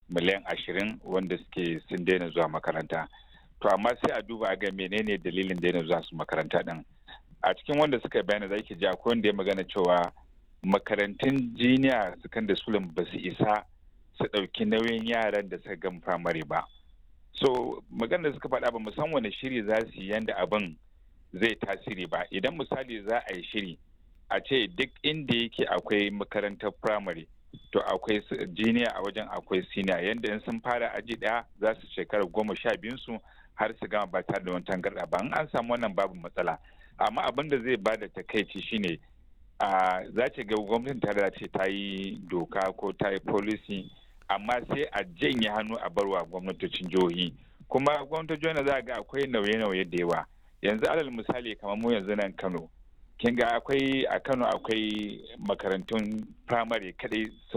miliyan ashirin wanda suke sun daina zuwa makaranta to amma sai a duba ga menene dalilin daina zuwa su makaranta din a cikin wanda suka bayana za ki ji akwai wanda ya magana cewa makarantun jiniya secondary school ba su isa su ɗauki nauyin yaran da suka gama firamare ba so magana da suka faɗa ba musan wani shiri za su yi yanda abin zai tasiri ba idan misali za a yi shiri a ce duk inda yake akwai makarantar firamare to akwai jiniya a wajen akwai siniya yanda in sun fara aji ɗaya za su shekara goma sha biyun su har su gama ba tare da wani tangarɗa ba in an samu wannan babu matsala amma abin da zai bada takaici shine a za ce ga gwamnatin tare ce ta yi doka ko ta yi policy amma sai a janye hannu a barwa gwamnatocin jihohi kuma gwamnatocin jihohi za ga akwai nauye-nauye da yawa yanzu alal misali kamar mu yanzu nan kano kin ga akwai a kano akwai makarantun firamare kadai sun